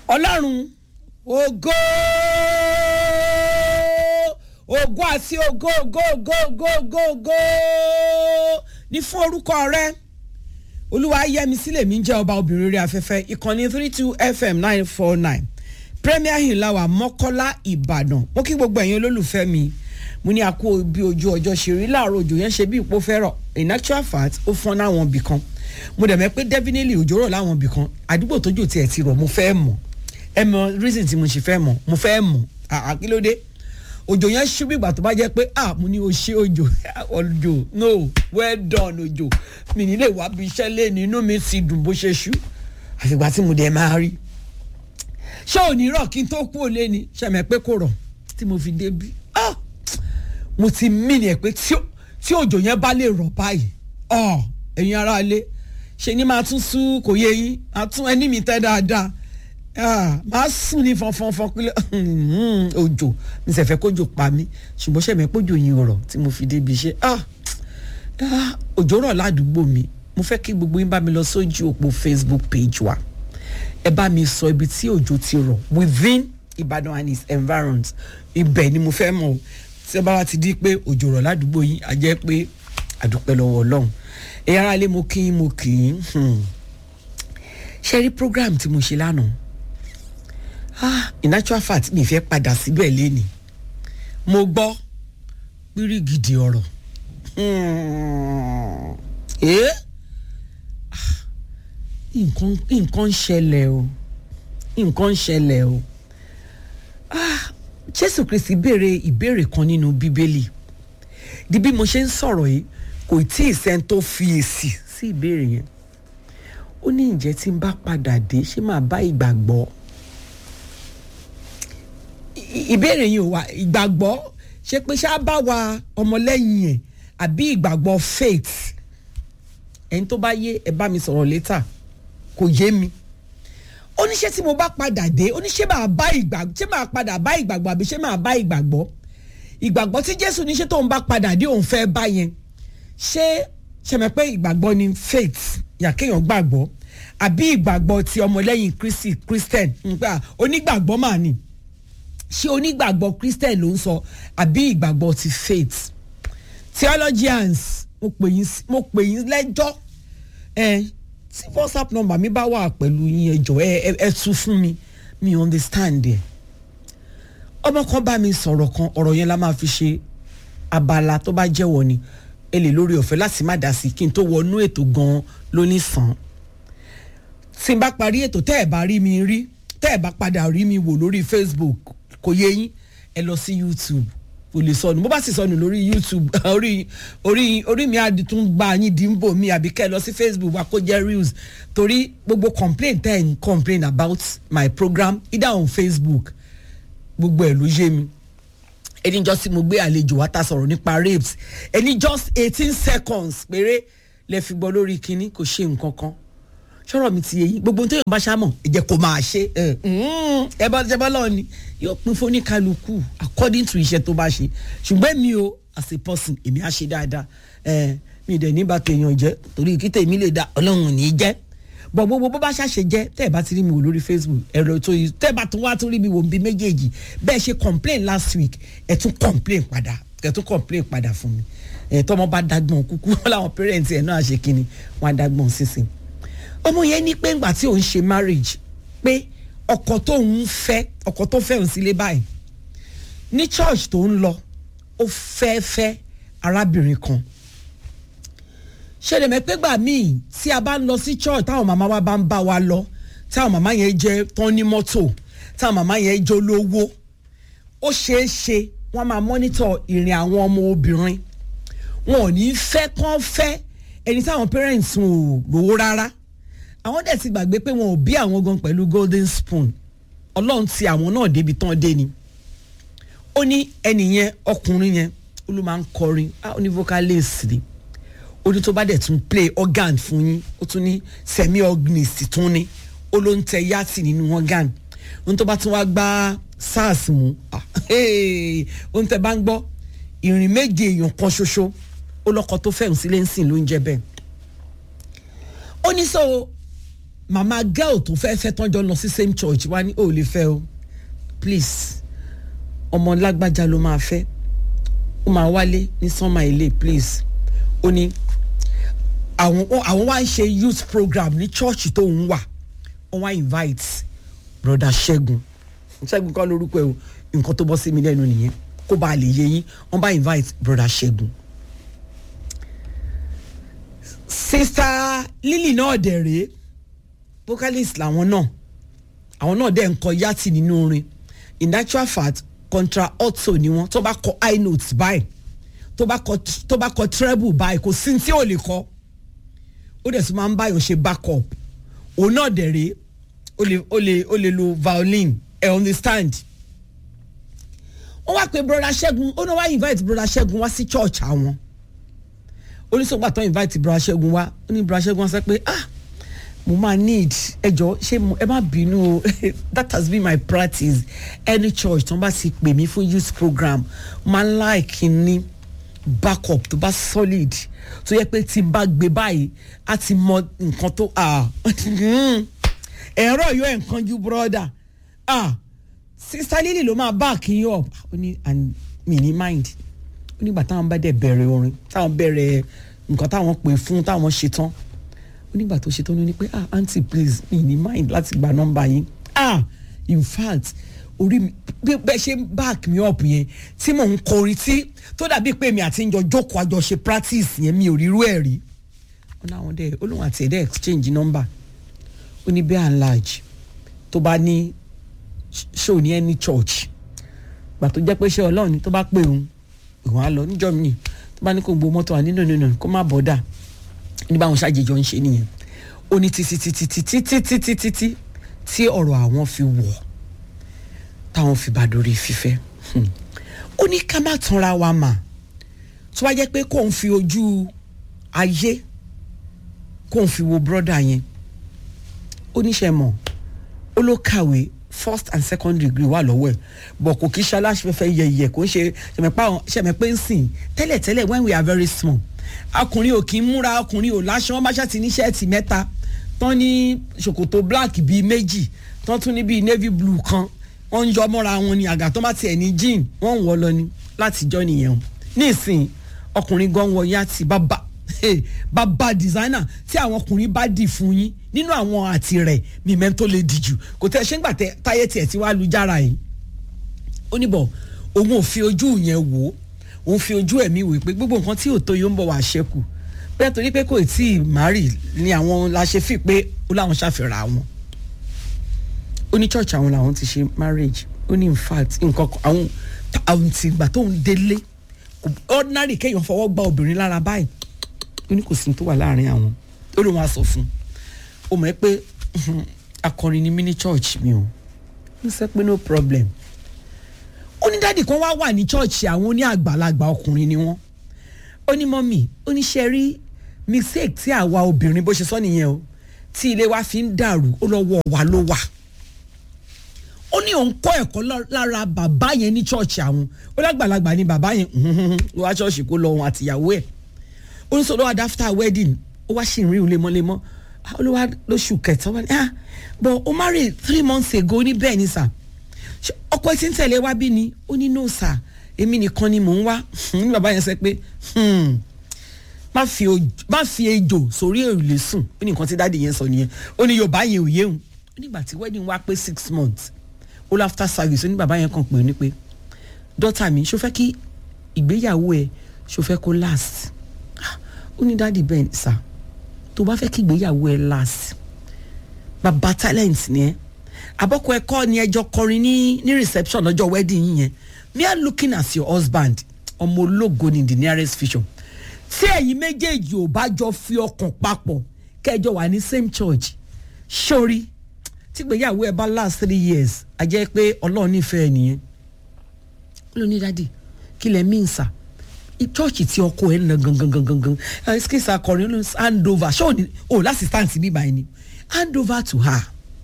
ọlọ́run ògo ògo àti ògo ògo ògo ògo ògo ògo ní fún orúkọ rẹ olúwa yẹmi sílẹ̀ mi ń jẹ́ ọba obìnrin rẹ̀ afẹ́fẹ́ ìkànnì three two fm nine four nine premier hill lawa mọ́kọ́lá ìbàdàn mo kí gbogbo ẹ̀yin olólùfẹ́ mi mo ní àkó bí ojú ọjọ́ ṣe rí láàárọ̀ òjò yẹn ṣe bí ipò fẹ́rọ̀ in actual fact ó fọ́n láwọn ibì kan mo dẹ̀ mẹ́ pé definitely òjò rọ̀ láwọn ibì kan àdúgbò tójò tiẹ̀ ti rọ̀ mo fẹ́ mọ̀ ẹ mọ reason tí mo ṣe fẹ́ mọ̀ mo fẹ́ mọ̀ àkílódé òjò yẹn ṣú bí ìgbà tó bá jẹ́ pé ah mo ní o ṣe òjò òjò no well done òjò mi nílé wá bí iṣẹ́ lé ní inú mi ti dùn bó ṣe ṣú àfìgbà tí mo dẹ̀ máa rí ṣé ò ní rọ̀ kí n tó kú òlé ni ṣẹ̀mẹ̀ pé kò rọ̀ tí mo fi débi ah mo ti mí ni ẹ̀ pé tí òjò yẹn bá lè rọ̀ báyìí ọ̀ ẹ̀yin ará ilé ṣe ni máa tún sú kò yé yín máa tún ẹni mi tẹ́ dáadáa máa sùn ní fọnfọnfọn pé òjò mi sì fẹ́ kójò pa mí ṣùgbọ́n ṣẹ̀mẹ̀ kójò yín rọ̀ tí mo fi débi iṣẹ́ òjò rọ̀ ládùúgbò mi mo fẹ́ kí gbogbo yín bá mi lọ sójú òpó facebook page wa ẹ bá mi sọ ibi tí òjò ti rọ̀ within Ìbàdàn and its environs ibẹ̀ ni mo fẹ́ mọ̀ tí ẹ bá wá ti di pé òjò rọ̀ ládùúgbò yín a jẹ́ pé àdúpẹ́ lọ́wọ́ Ọlọ́run ẹ̀yà ara lé mo kí mo kì í ṣe rí program tí mo ṣe lánàá ah in actual fact mi fẹ́ padà síbẹ̀ lẹ́ni mo gbọ́ pírí gidi ọ̀rọ̀ ẹ́ nǹkan nǹkan ń ṣẹlẹ̀ o nǹkan ń ṣẹlẹ̀ o ah Jésù Kristi béèrè ìbéèrè kan nínú Bíbélì di bí mo ṣe ń sọ̀rọ̀ yìí kò tí ì sẹ́ni tó fi èsì sí ìbéèrè yẹn ó ní ǹjẹ́ tí n bá padà dé ṣé màá bá ìgbàgbọ́ ìbéèrè yìí ò wá ìgbàgbọ́ ṣé pé ṣá bá wa ọmọlẹ́yìn ẹ̀ àbí ìgbàgbọ́ faith ẹni tó bá yé ẹ bá mi sọ̀rọ̀ létà kò yé mi ó ní ṣé tí mo bá padà dé ó ní ṣé màá bá ìgbàgbọ́ ṣé màá padà bá ìgbàgbọ́ àbí ṣé màá bá ìgbàgbọ́ ìgbàgbọ́ tí Jésù ní ṣé tóun bá padà dé òun fẹ́ bá yẹn ṣé ṣẹmẹ pé ìgbàgbọ́ ni faith yàkéèyàn gbàgbọ́ àbí ìgbàgbọ́ ti ọmọlẹ́yìn Kristi Christian nípa onígbàgbọ́ mà ní ṣé onígbàgbọ́ Christian ló ń sọ àbí ìgbàgbọ́ ti faith theologians mo pè yín mo pè yín lẹ́jọ́ ẹ tí WhatsApp number mi bá wà pẹ̀lú yín ẹ jọ̀ọ́ ẹ ẹ tú fún mi mi understand ẹ ọmọ kan bá mi sọ̀rọ̀ kan ọ̀rọ̀ yẹn la máa fi ṣe abala tó bá jẹ́wọ́ ni ẹ lè lórí ọ̀fẹ́ láti má dá sí kí n tó wọnú ètò gan-an lóní sàn tí n bá parí ètò tẹ́ ẹ̀ bá rí mi rí tẹ́ ẹ̀ bá padà rí mi wò lórí Facebook kò yé yín ẹ lọ sí YouTube kò lè sọnù bó bá sì sọnù lórí YouTube orí orí orí mi á tún gba yín dìbò mi àbí kẹ́ ẹ lọ sí Facebook wa kó jẹ́ reels torí gbogbo complain tẹ́ ẹ̀ ń complain about my program either on Facebook gbogbo ẹ̀ ló yé mi ẹni jọ sí mo gbé àlejò wa ta sọ̀rọ̀ nípa rapes ẹni just eighteen seconds péré lẹ fi gbọ́ lórí kinní kò ṣe nǹkan kan ṣọ́rọ̀ mi ti yé yín gbogbo tó yàn bá ṣámọ̀ ẹ jẹ́ kó máa ṣe ẹ bá jẹ́ bá lọ́ọ̀ ni yóò pín fóníkálukú according to iṣẹ́ tó bá ṣe ṣùgbọ́n mi o as a person èmi á ṣe dáadáa mi dẹ̀ ní bá tèèyàn jẹ́ torí kí tèmi lè da ọlọ́run ní í jẹ́ bọ̀ gbogbo bó bá ṣàṣe jẹ́ tẹ́ ẹ bá ti rí mi wò lórí Facebook ẹ̀rọ tó yìí tẹ́ ẹ bá tún wá tún rí mi wò bí méjèèjì bẹ́ẹ̀ ṣe complain last week ẹ tún complain padà ẹ tún complain padà fún mi ẹ tọ́mọ bá dágbọ̀n kúkú láwọn parents ẹ̀ náà ṣe kínni wọ́n á dágbọ̀n sísìn ọmọ yẹn ní pé ńgbà tí òun ṣe marriage pé ọkọ tó ń fẹ́ ọkọ tó fẹ́ òun sílé báyìí ní church tó ń lọ ó fẹ́ fẹ́ arábìnrin kan ṣẹlẹ̀ mẹ́pẹ́ gbà míì tí a bá ń lọ sí church táwọn màmá wa bá ń bá wa lọ táwọn màmá yẹn jẹ́ tán ní mọ́tò táwọn màmá yẹn jẹ́ olówó ó ṣeé ṣe wọ́n máa mọ́nítọ̀ ìrìn àwọn ọmọ obìnrin wọn ò ní fẹ́ kán fẹ́ ẹni táwọn parents wọn ò lówó rárá àwọn dẹ̀ ti gbàgbé pé wọn ò bí àwọn gan pẹ̀lú golden spoon ọlọ́run ti àwọn náà débi tán dé ni ó ní ẹnì yẹn ọkùnrin yẹn ó ló máa ń kọrin ó ní vocalist ni ó ní tó bá dẹ̀ tún play organ fún yín ó tún ní semi organist tún ní ó ló ń tẹ yàtì nínú organ ó ní tó bá tún wá gbá sars mú ó ní tẹ bá ń gbọ́ ìrìn méje èèyàn kan ṣoṣo ó lọ́kọ tó fẹ́ràn sílé ń sìn ló ń jẹ́ bẹ́ẹ̀ ó ní sọ màmá girl tó fẹ́ fẹ́ tán jọ lọ sí same church wá ní ò lè fẹ́ o please ọmọ lágbájá ló máa fẹ́ ó máa wálé ní sọ́mà ilé please ó ní àwọn àwọn wá ń ṣe youth program ní church tó ń wà wọ́n wá invite broda ṣẹ́gun ṣẹ́gun kọ́ lórúkọ ẹ̀ o nǹkan tó bọ́ sí mi lẹ́nu nìyẹn kó bá a lè yé yín wọ́n bá invite broda ṣẹ́gun sista lily náà dẹ̀ rèé vocalist làwọn náà àwọn náà dẹ̀ ń kọ yàtì nínú orin in actual fact contra alto ni wọn tó bá kọ high notes báyìí tó bá kọ tó bá kọ treble báyìí kò sí tí ò lè kọ ó dẹ̀ tún máa ń báyọ̀ ṣe backup òun náà dẹ̀ rèé ó lè ó lè ó lè lo violin ẹ understand wọ́n wá pé broda ṣẹ́gun ó náà wá invite broda ṣẹ́gun wá sí church àwọn oníṣòwò àtọ́ invite broda ṣẹ́gun wá ó ní broda ṣẹ́gun wá sọ pé ah mo máa need ẹjọ ṣé ẹ má bínú o that has been my practice any church tó ń bá ti pè mí fún youth program máa ń like ní backup tó bá solid tó yẹ pé tí n bá gbé báyìí á ti mọ nǹkan tó ẹ̀rọ yóò ẹ̀ nǹkan ju brother sister lily ló máa back yín up ó ní and mi ní mind ó nígbà táwọn bá dẹ̀ bẹ̀rẹ̀ orin táwọn bẹ̀rẹ̀ nǹkan táwọn pè fún táwọn ṣe tán nígbà tó ṣe tó ní pé ah aunty please mi ní mind láti gba nọ́mbà yín ah in fact orí mi bí bẹ́ẹ̀ ṣe back me up yẹn tí mò ń kọrin tí tó dàbí pé mi àti ìjọ jókòó àjọ ṣe practice yẹn mi ò rírú ẹ̀ rí ó náà wọn dẹ olóhùn àti ẹ̀dẹ́ exchange number ó ní bẹ́ẹ̀ and large tó bá ní show ní any church gbà tó jẹ́ pé ṣé ọlọ́run ni tó bá pè òun òun á lọ níjọ́ mi tó bá ní kó gbó mọ́tò àní nínú nínú kó má bọ́dà ní báwọn ṣàjèjọ ń ṣe nìyẹn ó ní títí títí títí títí títí tí tí ọ̀rọ̀ àwọn fi wọ̀ táwọn fi bá dorí fífẹ́ ó ní ká má tanra wa mà tó wá jẹ́ pé kóun fi ojú ayé kóun fi wo brọ́dà yẹn ó níṣẹ́ mọ̀ ó ló kàwé first and second degree wà lọ́wọ́ ẹ̀ bọ̀ kò kí ṣe aláṣẹ́fẹ́ yẹ̀yẹ̀ kò ń ṣe ṣẹ̀mẹ̀pẹ́ ń sìn tẹ́lẹ̀tẹ́lẹ̀ when we are very small ọkùnrin ò kí ń múra ọkùnrin ò láṣọ wọn bá ṣàtì ní ṣẹ́ẹ̀tì mẹ́ta tán ní ṣòkòtò black bíi méjì tán tún ní bíi navy blue kan wọ́n ń yọ mọ́ra wọn ni àgà tó bá tiẹ̀ ní jean wọ́n ń wọ́ lọ ni láti jọ́ nìyẹn o nísìn ọkùnrin gan wọ yàtì bàbá bàbá designer tí àwọn ọkùnrin bá dì fún yín nínú àwọn àti rẹ̀ mímẹ́ tó lè dì jù kò tẹ́ ṣé ń gbà táyé tiẹ̀ tí wàá lu jára yìí ó ní bọ̀ òun ò fi ojú yẹn wò ó òun fi ojú ẹ̀mí wò pé gbogbo nǹkan tí òótọ́ yóò ń bọ̀ wá ṣẹ́kù bẹ́ẹ̀ torí pé kò tí ì márì ni àwọn la ṣe fi pé ó láwọn ṣàfihàn àwọn ó ní church àwọn làwọn ti ṣe marriage ó ní in fact nǹkan àwọn àwọn ti gbà tóun délé ordinary kéèyàn fọwọ́ gba obìnrin lára báyìí ó ní kò sí tó wà láàrin àwọn ó lóun á sọ fún un ó mọ̀ ẹ́ pé akọrin ni mí ní church mi o ń sẹ́ pé no problem ó ní dáàdì kan wá wà ní chọ́ọ̀chì àwọn oní àgbàlagbà ọkùnrin ni wọ́n ó ní mọ́mì ó ní ṣe rí mistake tí àwa obìnrin bó ṣe sọ nìyẹn o tí ilé wa fi ń dàrú ó lọ́wọ́ wa ló wà ó ní òun kọ́ ẹ̀kọ́ lára bàbá yẹn ní chọ́ọ̀chì àwọn ó lágbàlagbà ni bàbá yẹn ló wá chọ́ọ̀chì kó lọ òun àtìyàwó ẹ̀ ó ní sọ lọ́wọ́ after wedding ó wá sì ń rí lemọ́lemọ́ ó ló wá lóṣù kẹta wá ní ah but ó marry three months ago ní bẹ́ẹ̀ ni sà ọkọ tí ń tẹ̀lé wá bí ni ó ní no sir èmi nìkan ni mò ń wá ní bàbá yẹn sọ pé má fi ejò sórí òrùlé sùn ó ní nǹkan tí dáàdi yẹn sọ nìyẹn ó ní yorùbá yẹn ò yéhùn ó nígbà tí wedding wá pé six months all after service ó ní bàbá yẹn kàn pé ó ní pé dọ́tà mi ṣó fẹ́ kí ìgbéyàwó ẹ ṣó fẹ́ kó last ó ní dáàdi bẹ́ẹ̀ sà tó bá fẹ́ kí ìgbéyàwó ẹ last bàbá talent ni ẹ abọ́kọ ẹ̀kọ́ ni ẹjọ́ kọrin ní ní reception lọ́jọ́ wedding yín yẹn me are looking as your husband ọmọ ológo ni the nearest vision tí ẹ̀yin méjèèjì ò bá jọ fi ọkàn papọ̀ kẹjọ wà ní same church sórí tígbéyàwó ẹ bá last three years a jẹ́ pé ọlọ́run nífẹ̀ẹ́ nìyẹn ó ló ní dádì kí lẹ mí nsà church tí ọkọ ẹ ń lọ gangan gangan gangan ẹsikísà akọrin ló ń hand over ṣé ò lásìstáǹtì bíbá ẹni hand over to her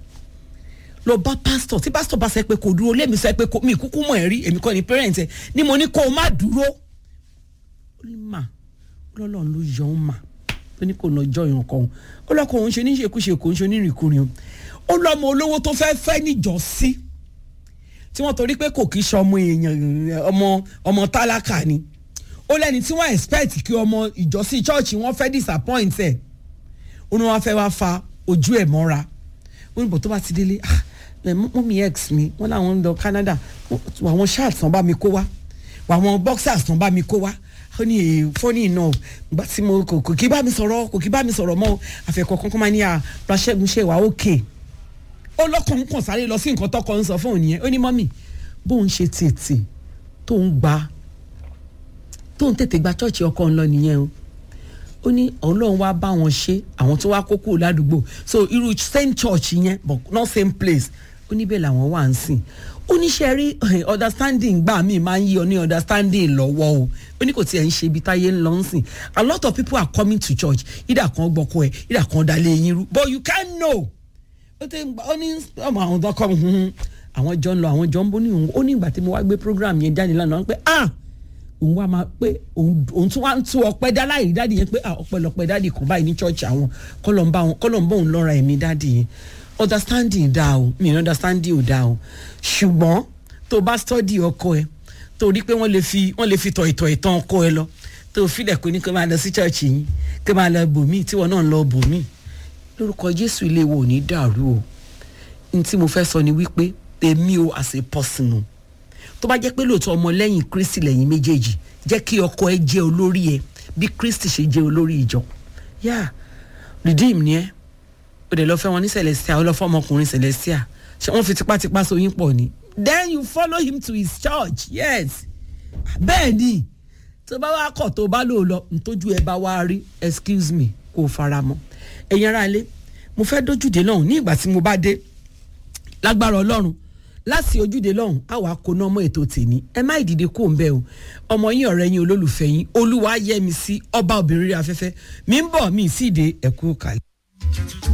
lọ bá pásítọ̀ tí pásítọ̀ bá sọ pé kò dúró lémi sọ pé mi kúkú mọ̀ ẹ́ rí èmi kọ́ ni parent ẹ̀ ni mo ní kó o má dúró ó ní mà lọ́lọ́run ló yọ ọ́ mà ó ní kò ná jọyàn ọkọ òun ó lọ́kọ òun ṣe níṣekúṣe kò ń ṣe onírìnkúrin ó lọ́mọ olówó tó fẹ́ fẹ́ níjọ́sí tí wọ́n torí pé kò kí ṣe ọmọ èèyàn ọmọ ọmọ tálákà ni ó lẹ́ni tí wọ́n expect kí ọmọ ìjọsí chọ́ọ̀chì wọ́n fẹ́ disappoint ẹ̀ ó ní wọ́n fẹ́ wá fa ojú ẹ̀ mọ́ra ó ní bò tó bá ti délé ah mọ́mí ex mi wọ́n láwọn ń lọ Canada àwọn shirts tán bá mi kó wá àwọn boxers tán bá mi kó wá ó ní èè fọ́nì náà gbà tí mo kò kò kí bá mi sọ̀rọ̀ kò kí bá mi sọ̀rọ̀ mọ́ àfẹ́kọ̀ kankan máa ní à Raṣẹ́gun ṣe wà ókè ó lọ́kàn ń kàn sáré lọ sí nǹkan tọkọ ń sọ fún òun yẹn ó ní mọ́mì bóun ṣe tètè tóun gba tóun tètè gba chọ́ọ̀chì ọkọ ńlọ nìyẹn o ó ní ọlọ́run wá bá wọn ṣe àwọn tó wá kókó ládùúgbò so irú same church yẹn but not same place ó ní bẹ́ẹ̀ làwọn wà ń sìn ó ní ṣe rí understanding gbà mí máa ń yí ọ ní understanding lọ́wọ́ o ó ní kò tiẹ̀ ń ṣe ibi táyé ń lọ ń sìn a lot of people are coming to church ìdà kan gbọ́kọ ẹ̀ ìdà kan dalẹ̀ yín rú but you can't know ó tẹ ó ní ọmọ àwọn tó kọ́ àwọn jọ ń lọ àwọn jọ ń bó ní òun ó ní ìgbà tí mo wá gbé program yẹn jáde lánàá pé ah òun wá máa pé òun tún wá ń tú ọpẹ́ dá láì dáàdì yẹn pé ah ọpẹ́lọpẹ́ dáàdì kan báyìí ní church àwọn kọlọ ń bá wọn kọlọ ń bá òun lọ́ra ẹ̀mí dáàdì yẹn understanding dá o mi understanding ò dá o ṣùgbọ́n tó bá study ọkọ ẹ tó rí pé wọ́n lè fi wọ́n lè fi tọ̀ ìtọ̀ ìtàn ọkọ ẹ lọ tó filẹ̀ kó ní kó máa lọ sí church yín kó máa lọ bòmí tí wọn náà lọ bòmí lórúkọ Jésù ilé wo ò ní dàrú o n tí mo fẹ́ sọ ni wípé èmi o as a person o tó bá jẹ́ pé lóòótọ́ ọmọ lẹ́yìn kristi lẹ́yìn méjèèjì jẹ́ kí ọkọ ẹ jẹ́ olórí ẹ bí kristi ṣe jẹ́ olórí ìjọ yá redeem ni ẹ o dẹ̀ lọ fẹ́ wọn ní celestia o lọ fẹ́ ọmọkùnrin celestia ṣé wọ́n fi tipátipá so yín pọ̀ ni then you follow him to his church yes bẹ́ẹ̀ ni tó bá wá kọ̀ tó bá lò lọ ntójú ẹ bá wá rí excuse me kó o fara mọ́ ẹ̀yin ará ilé mo fẹ́ dójúde náà ní ìgbà tí mo bá dé lágbára ọlọ́run láti ojúde lọ́hùn àwa kò ná ọmọ ètò tèmi ẹ má ìdìde kó ń bẹ o ọmọ yín ọ̀rẹ́ yín olólùfẹ́ yín olúwa yẹ mi sí ọba obìnrin rí afẹ́fẹ́ mi ń bọ̀ mi ì sí ìdè ẹ̀kú kàlẹ́.